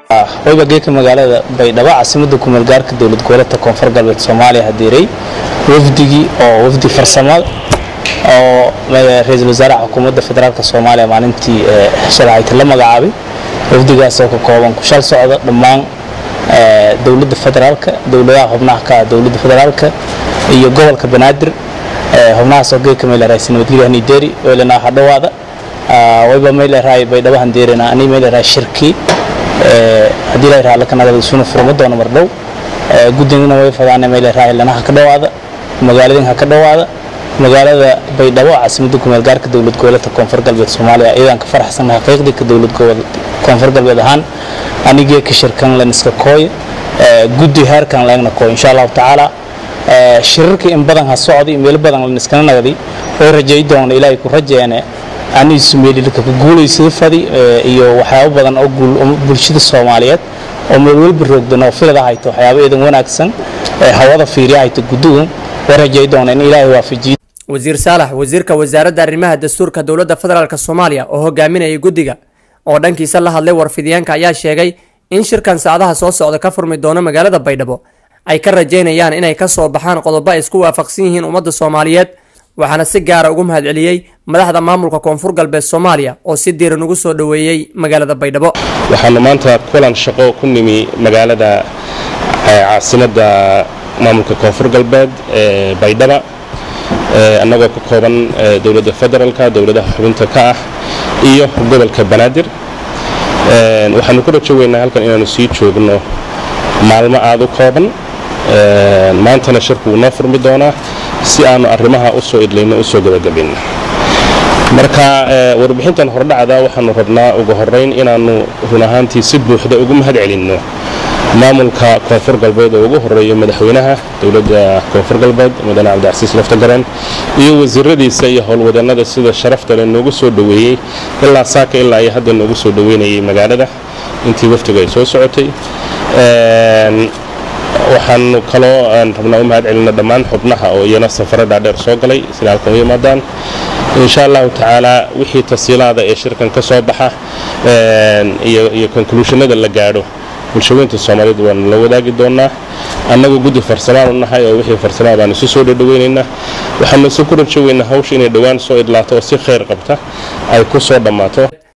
wayba geeka magaalada baydhabo caasimadda kumeelgaarka dowlad goboleedka koonfur galbeed soomaaliya hadiiray wafdigii oo wafdi farsamo oo ra-iisul wasaaraha xukuumadda federaalk soomaaliya maalintii shalahayta la magacaabay wafdigaas oo ka kooban ku shal socda dhammaan dowladda federaalka dowladaha xubnaha ka ah dowladda federaalka iyo gobolka banaadir xubnahaas oo geeka meeleraaysa nabadgelyo hanideri weelana hadhowaada wayba meeleraay baydhabo handeerina ani meeleraay shirkii haddii la yidhaha lakanagada isuna furma doono mar dhow guddigana way fadaana meeleraay lana ha ka dhowaada magaaladin ha ka dhowaada magaalada baydhabo caasimadda kumeelgaarka dowlad goboleedka koonfur galbeed soomaaliya iyadaan ka faraxsan xaqiiqdii ka dowlad koonfur galbeed ahaan anigee ka shirkan laniska kooy guddi heerkan leegna kooy insha allahu tacaala shirarkii in badan ha socday meel badan laniskana nagday way rajay doona ilaahay ku rajeene aniisu meelilka ku guulaysada fadi iyo waxyaabo badan oo bulshada soomaaliyeed oo meel walba roogdan oo filada hayto waxyaabo eedan wanaagsan hawada fiiriya hayto guddugu way rajay doona in ilaahay waafajiyo wasiir saalax wasiirka wasaaradda arrimaha dastuurka dowladda federaalk soomaaliya oo hogaaminayay guddiga oo dhankiisa la hadlay warfidyaanka ayaa sheegay in shirkan saacadaha soo socda ka furmi doono magaalada baydhabo ay ka rajaynayaan inay ka soo baxaan qodobo ay isku waafaqsan yihiin ummadda soomaaliyeed waxaana si gaara ugu mahadceliyey madaxda maamulka koonfur galbeed soomaaliya oo si diiran ugu soo dhoweeyey magaalada baydhabo waxaanu maanta kulan shaqo ku nimi magaalada caasimadda maamulka koonfur galbeed ee baydhaba annagoo ka kooban dowladda federaalka dowladaha xubinta ka ah iyo gobolka banaadir waxaanu ku rajo weynaa halkan inaanu sii joogno maalmo aada u kooban maantana shirku wuu noo furmi doonaa si aanu arrimaha usoo idlayno usoo gabagabayno marka warbixintan hordhacda waxaanu rabnaa ugu horeyn inaanu run ahaantii si buuxda ugu mahad celinno maamulka koonfur galbeed oo ugu horeeyo madaxweynaha dowladda koonfur galbeed mudane cabdicasiis laftagareen iyo wasiiradiisa iyo howlwadannada sida sharafta le noogu soo dhoweeyey ilaa saaka ilaa iyo hadda noogu soo dhoweynayay magaalada intii waftigu ay soo socotay waxaanu kaloo rabnaa u mahad celino dhammaan xubnaha oo iyana safaro dhaadheer soo galay sida halkan u yimaadaan insha allahu tacaala wixii tasiilaada ee shirkan ka soo baxa iyo konkluushanada la gaadho bulshaweynta soomaaliyeed waanu la wadaagi doonaa annagu guddi farsamaan u nahay oo wixii farsamaa baanu isu soo dhadhaweynaynaa waxaanu isu ku rajo weynaa hawsha inay dhowaan soo idlaato oo si khayr qabta ay ku soo dhammaato